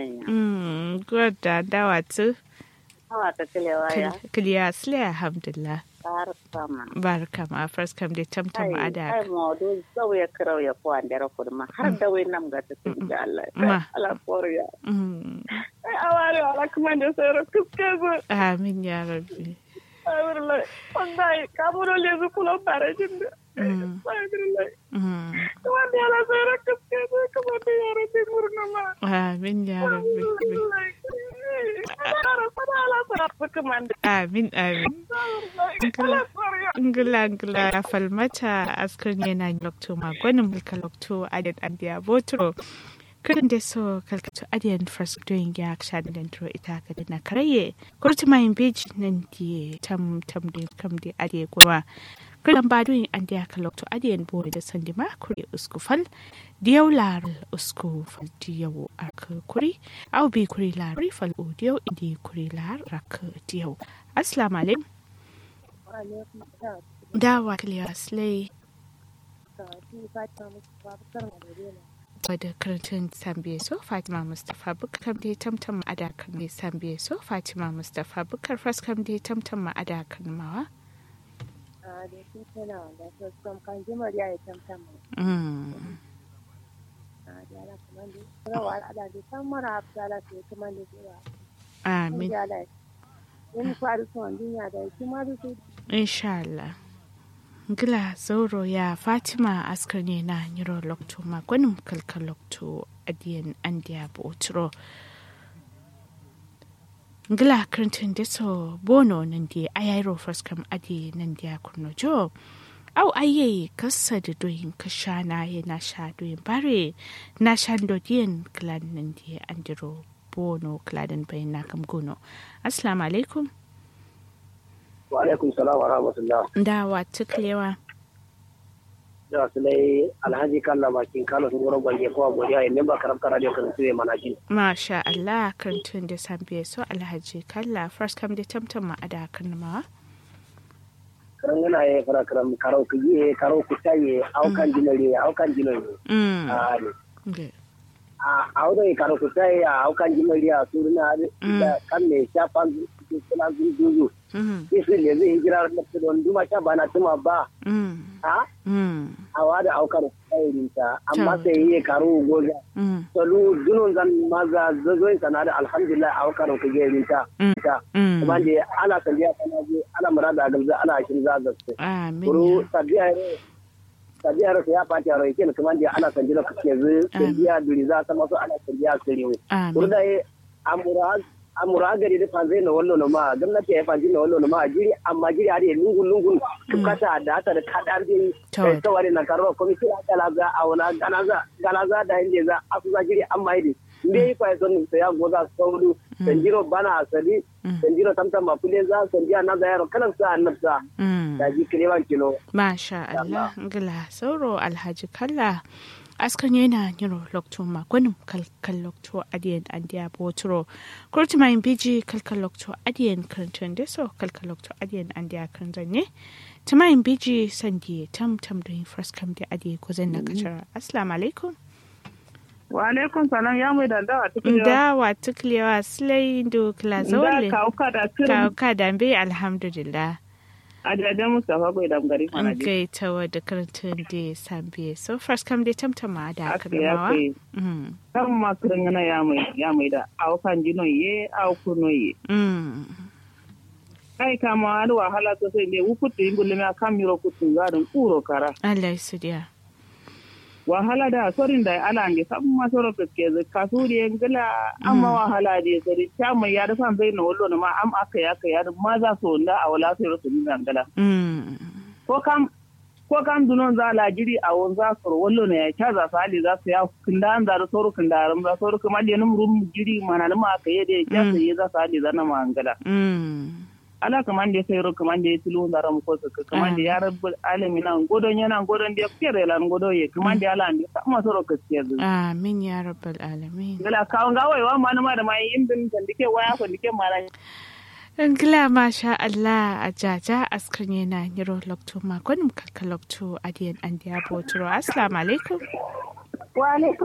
kanya Mm, gwada dawa tu. hawa ta kilewa ya Kiliya sile alhamdulillah. har sama Barka ma first kam dai tamtam ai ada. mawdu zau ya kirau ya kuwa da kurma har da wai nam ga ta tun da Allah Ma. ala koriya Mm, ai aware wala kuma da sai ro kuske go Amin ya rabbi. ai wallahi wallahi kamuro le zu kulo bare jinda Mm. ai wallahi Mm, wanda ya sai ro kuske go kuma da yaro din murna ma Amin ya rabbi. Amin amin. Ngula ngula ya falmata askar yana lokto magwanin mulka lokto adan andiya botro. Kudin da so kalkato adiyan first doing ya ksha da dentro ita ka da na karaye. Kurti mayin beji nan di tam tam di kam di adiye kuma. Kudan ba doing andiya ka lokto adiyan bo da sandi ma kuri usku fal. Diyau lar usku fal diyau aka kuri. Au bi kuri lar fal o diyau indi kuri lar rak diyau. Assalamu alaikum. dawa kiliya slay wadda karatun sambiye so fatima mustapha bukar da tamtam adakan mai sambiye so fatima mustapha bukar faskam da tamtam ma adakan mawa Mm. amin insha Allah gila zauro ya fatima askar ne na niro lokto magwanin kalkal lokto adiyan andiya botro ngila karantin da so bono nan da ayairo faskam adi nan da kurno jo au aye kasa da doyin kasha na ye na sha doyin bare na sha dodiyan klan nan da andiro bono kladan bayan na kam gono assalamu alaikum wa alaikum salam wa rahmatullah dawa tuklewa da su dai alhaji kalla bakin kalo sun goro gwange kowa godiya ya memba karamta radio kan su mana ji masha Allah kantun da sambiye so alhaji kalla first kam da tamtam ma ada kan ma karan yana ya fara karam karo ku yi karo ku taye aukan jinare aukan jinare mm a ne okay. a audo karo ku taye a aukan jinare a suruna da kan ne shafan suna zuzu mm kisu ne zai hijira da don duma sha bana tuma ba mm a mm a wada aukar tayirinta amma To. sai yi karo goza mm salu dunun zan maza zazoyin sana da alhamdulillah aukar ku gerinta Mm. ta mm kuma da ana sandiya kana je ana murada a gamza ana shin zaza su amin kuru ya sabiya ne sabiya ne ya fati a roikin kuma da ana sandiya ka ke zu sandiya duri za ta masu ana sandiya su riwe kuru amin da ye amura amura gari da fanzai na wallo na ma gwamnati ya fanzi na wallo na ma jiri amma jiri a da lungun lungun kata da hata da kadar jiri To. tawari na karuwa komiti a kalaza a wani ganaza ganaza da hindi za a kusa jiri amma yi mbe yi kwa son sai ya goza sauru sanjiro bana asali sanjiro tamtam ma kule za sanjiya na da yaro kalan sa annabta mm da ji kirewan kilo masha Allah ngila sauro alhaji kalla askan yana niro lokto magwanin kalkal lokto adiyan andiya botro kurti mayin biji kalkal lokto adiyan karantan deso kalkal lokto adiyan andiya karantan ne ta mayin biji sandi tam tam da yin fraskam da adiye ko zan na kacara assalamu alaikum wa alaikum salam ya mai dandawa tukun da wa tuklewa silai do kla da zawle kauka da ka kirin ka dambe alhamdulillah a daidai Mustapha bai da gari mana an je gai ta wadda karantan da sambiye so first kam dai tamtama da aka ya kalmawa kai Mm. kan masu ringana ya mai ya mai da aukan jinon ye aukuno ye Mm. kai kama wani wahala sosai ne wukutu yin gulmi a kan miro kutu zarin kuro kara Allah ya sudiya. wahala da sorin da ala nge sabu ma soro ke ze kasuri en gala amma wahala de sori chama ya da fan na wallo na ma am aka ya ka ya da ma za so nda a wala sai rosu ni gala Mm. ko kam ko kam dunon za la jiri a won za soro wallo ne ya cha za sali za su ya kinda an da soro kinda ram za soro kuma le num rum jiri mana na ma ka ye de ya sai za sali za na ma gala Mm. ala kaman da sai ro kaman da tilu da ram ko ka kaman da ya rabbul alamin an godon yana godon da fere lan godo ye kaman da ala ne sama soro ka ce Amin ya rabbal alamin. gala kawon gawai wa ma ma da mai indin da dike waya ko dike mara Ngila masha Allah a jaja askar yana niro lokto makon kalka lokto adiyan an diya botoro. Assalamu alaikum. wa alaikum